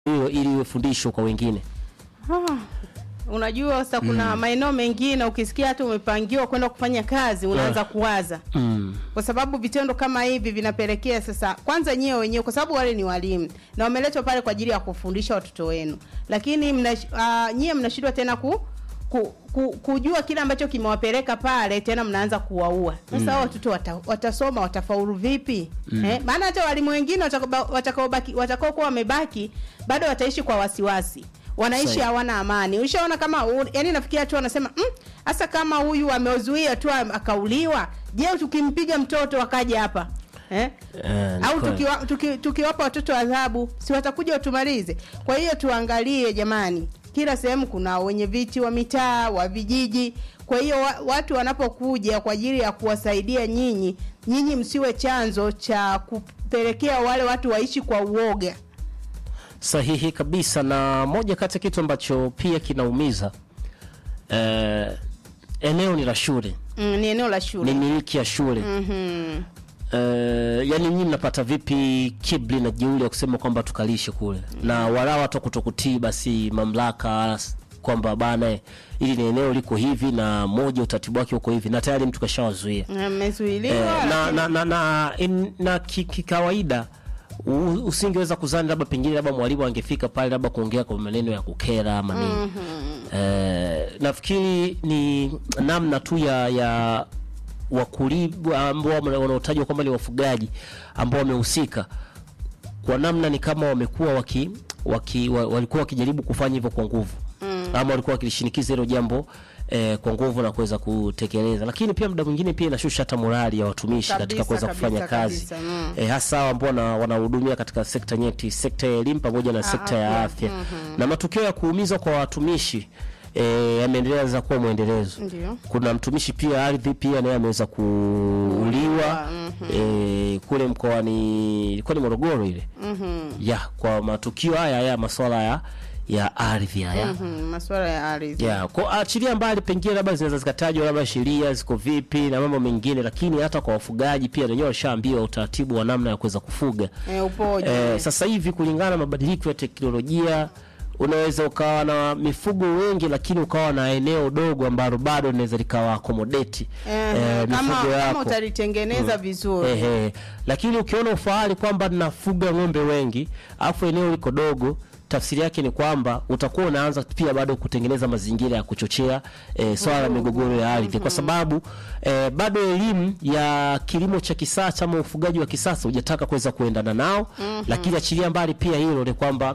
hiyo ili iwe fundisho kwa wengine. Ah, unajua sasa kuna maeneo mengine ukisikia hata umepangiwa kwenda kufanya kazi unaanza kuwaza Mm. kwa sababu vitendo kama hivi vinapelekea sasa, kwanza nyewe wenyewe, kwa sababu wale ni walimu na wameletwa pale kwa ajili ya kufundisha watoto wenu, lakini mna, uh, nyie mnashindwa tena ku, ku, ku, kujua kile ambacho kimewapeleka pale, tena mnaanza kuwaua. Sasa hao watoto wata, watasoma watafaulu vipi? Eh, maana hata walimu wengine watakaobaki watakaobaki watakaokuwa wamebaki bado wataishi kwa wasiwasi wanaishi Sahi. hawana amani. Ulishaona kama u- yani, nafikia tu wanasema hasa kama huyu amezuia tu am- akauliwa, je, tukimpiga mtoto akaja hapa eh? Eh, ni au kweli. tukiwa, tuki, tukiwapa watoto adhabu si watakuja watumalize? Kwa hiyo tuangalie jamani, kila sehemu kuna wenye viti wa mitaa wa vijiji. Kwa hiyo wa, watu wanapokuja kwa ajili ya kuwasaidia nyinyi, nyinyi msiwe chanzo cha kupelekea wale watu waishi kwa uoga. Sahihi kabisa, na moja kati ya kitu ambacho pia kinaumiza eh, eneo ni la shule, Mm, ni eneo la shule. ni miliki ya shule Mhm. Eh, yani nyinyi mnapata vipi kibli na jeuri ya kusema kwamba tukalishe kule na wala hata kutokutii basi mamlaka s- kwamba bana eh, ili ni eneo liko hivi na moja utaratibu wake uko hivi na tayari mtu kashawazuia Mmezuiliwa eh, na, lakini- na, na, na, in, na ki- kikawaida u- usingeweza kuzani labda pengine labda mwalimu angefika pale labda kuongea kwa maneno ya kukera ama nini eh, nafikiri ni namna tu ya ya wakulima ambao wame- wanaotajwa kwamba ni wafugaji ambao wamehusika kwa namna ni kama wamekuwa waki, waki, wa, walikuwa wakijaribu kufanya hivyo kwa nguvu mm. ama walikuwa wakilishinikiza hilo jambo eh, kwa nguvu na kuweza kutekeleza, lakini pia muda mwingine pia inashusha hata morali ya watumishi Kabisa, katika kuweza kabisa, kufanya kazi kabisa, mm. eh, hasa hao ambao wana- wanahudumia katika sekta nyeti, sekta ya elimu pamoja na sekta ya afya. afya na matukio ya kuumizwa kwa watumishi eh, yameendelea za kuwa mwendelezo. Ndio. Kuna mtumishi pia ardhi pia naye ameweza kuuliwa eh, kule mkoani ilikuwa ni Morogoro ile ya kwa matukio haya ya masuala ya ya ardhi haya Mhm, masuala ya ardhi. ya kwa achilia mbali, pengine labda zinaweza zikatajwa labda sheria ziko vipi na mambo mengine, lakini hata kwa wafugaji pia wenyewe washaambiwa utaratibu wa namna ya kuweza kufuga. Eh, upoje? Eh, sasa hivi kulingana na mabadiliko ya teknolojia unaweza ukawa na mifugo wengi lakini ukawa na eneo dogo ambalo bado linaweza likawa accommodate Eh, eh, kama, mifugo kama yako. utalitengeneza vizuri Ehe. Lakini ukiona ufahari kwamba nafuga ng'ombe wengi afu eneo liko dogo, tafsiri yake ni kwamba utakuwa unaanza pia bado kutengeneza mazingira ya kuchochea eh, swala la migogoro ya ardhi, kwa sababu eh, bado elimu ya kilimo cha kisasa ama ufugaji wa kisasa hujataka kuweza kuendana nao. Lakini achilia mbali pia hilo ni kwamba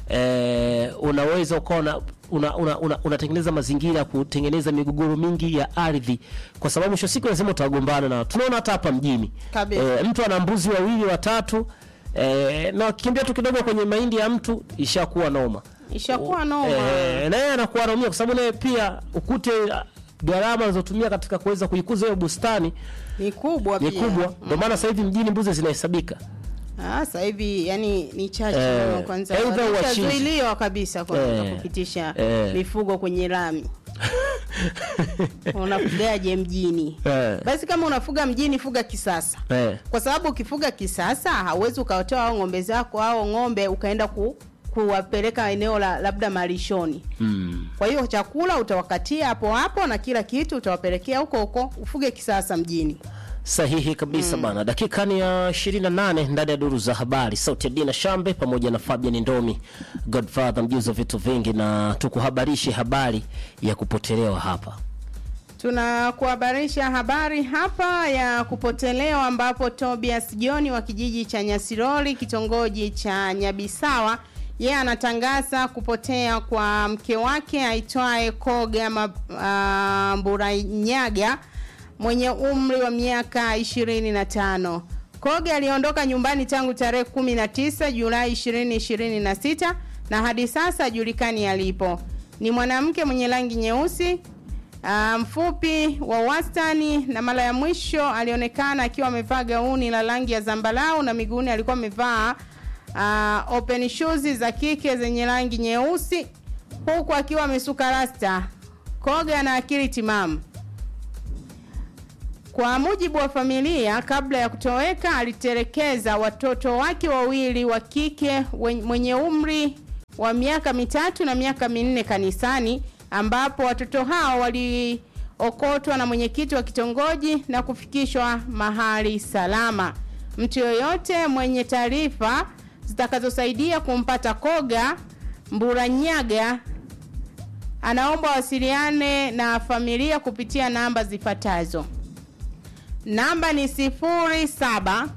eh, unaweza ukawa una una, una, una, unatengeneza mazingira ya kutengeneza migogoro mingi ya ardhi, kwa sababu mwisho wa siku lazima utagombana na tunaona hata hapa mjini Kabisa. eh, mtu ana mbuzi wawili watatu eh, na wakikimbia tu kidogo kwenye mahindi ya mtu ishakuwa noma ishakuwa noma. eh, na yeye anakuwa anaumia kwa sababu naye pia ukute ah, gharama anazotumia katika kuweza kuikuza hiyo bustani Ni kubwa ni pia. kubwa. Ndio maana sasa hivi mjini mbuzi zinahesabika. Ah, sasa hivi yani ni chache Eh, mno kwanza. aidha wachinji. Itazuiliwa kabisa kwa Eh, kupitisha eh. mifugo kwenye lami. Unafugaje mjini? Eh. Basi kama unafuga mjini fuga kisasa. Eh. Kwa sababu ukifuga kisasa hauwezi ukawatoa hao ng'ombe zako au ng'ombe ukaenda ku, kuwapeleka eneo la labda malishoni. Mm. Kwa hiyo chakula utawakatia hapo hapo na kila kitu utawapelekea huko huko, ufuge kisasa mjini. Sahihi kabisa bana. Dakika ni ya 28 ndani ya duru za habari. Sauti ya Dina Shambe pamoja na Fabian Ndomi, Godfather mjuzi wa vitu vingi, na tukuhabarishe habari ya kupotelewa hapa. Tunakuhabarisha habari hapa ya kupotelewa ambapo Tobias John wa kijiji cha Nyasiroli kitongoji cha Nyabisawa yeye anatangaza kupotea kwa mke wake aitwaye Koga Ma- uh, Mburanyaga mwenye umri wa miaka 25. Koga aliondoka nyumbani tangu tarehe 19 Julai 2026 na hadi sasa hajulikani alipo. Ni mwanamke mwenye rangi nyeusi Ah, mfupi wa wastani na mara ya mwisho alionekana akiwa amevaa gauni la rangi ya zambarau na miguuni alikuwa amevaa uh, open shoes za kike zenye rangi nyeusi huku akiwa amesuka rasta. Koga na akili timamu. Kwa mujibu wa familia, kabla ya kutoweka alitelekeza watoto wake wawili wa kike wen- mwenye umri wa miaka mitatu na miaka minne kanisani ambapo watoto hao waliokotwa na mwenyekiti wa kitongoji na kufikishwa mahali salama. Mtu yoyote mwenye taarifa zitakazosaidia kumpata Koga Mburanyaga anaomba wasiliane na familia kupitia namba zifuatazo. Namba ni sifuri saba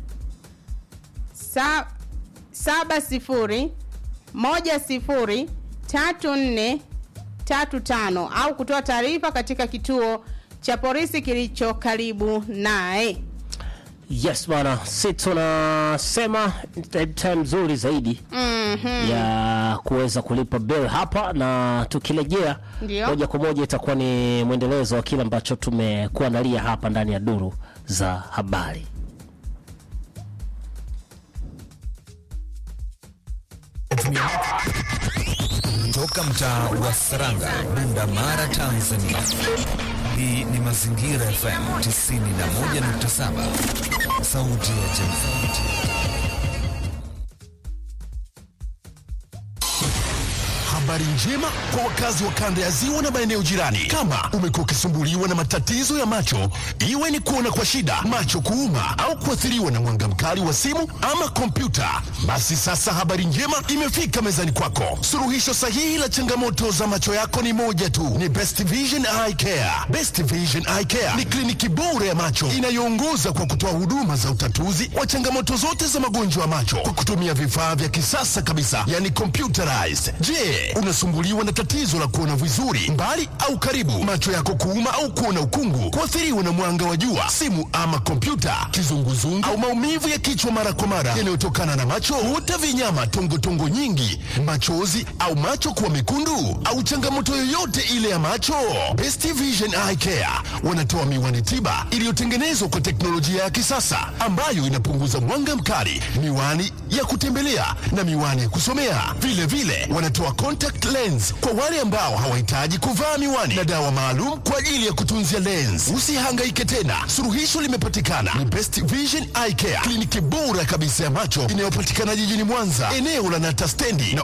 sa, saba sifuri moja sifuri tatu nne tatu tano au kutoa taarifa katika kituo cha polisi kilicho karibu naye. Yes bwana, si tunasema ni time nzuri zaidi Mhm. ya kuweza kulipa bill hapa, na tukirejea Ndio. moja kwa moja itakuwa ni mwendelezo wa kile ambacho tumekuandalia hapa ndani ya duru za habari. Toka mtaa wa Saranga, Bunda Mara, Tanzania. Hii ni Mazingira FM 91.7, sauti ya jamii. Habari njema kwa wakazi wa kanda ya ziwa na maeneo jirani. Kama umekuwa ukisumbuliwa na matatizo ya macho, iwe ni kuona kwa shida, macho kuuma, au kuathiriwa na mwanga mkali wa simu ama kompyuta, basi sasa habari njema imefika mezani kwako. Suluhisho sahihi la changamoto za macho yako ni moja tu, ni Best Vision Eye Care. Best Vision Eye Care ni kliniki bora ya macho inayoongoza kwa kutoa huduma za utatuzi wa changamoto zote za magonjwa ya macho kwa kutumia vifaa vya kisasa kabisa, yani computerized. Je, unasumbuliwa na tatizo la kuona vizuri mbali au karibu, macho yako kuuma au kuona ukungu, kuathiriwa na mwanga wa jua, simu ama kompyuta, kizunguzungu au maumivu ya kichwa mara kwa mara yanayotokana na macho, huta vinyama, tongotongo nyingi, machozi au macho kuwa mekundu au changamoto yoyote ile ya macho, Best Vision Eye Care wanatoa miwani tiba iliyotengenezwa kwa teknolojia ya kisasa ambayo inapunguza mwanga mkali, miwani ya kutembelea na miwani ya kusomea. Vile vile wanatoa contact lens kwa wale ambao hawahitaji kuvaa miwani na dawa maalum kwa ajili ya kutunzia lens. Usihangaike tena, suluhisho limepatikana. Ni Best Vision Eye Care, kliniki bora kabisa ya macho inayopatikana jijini Mwanza, eneo la Nata stendi na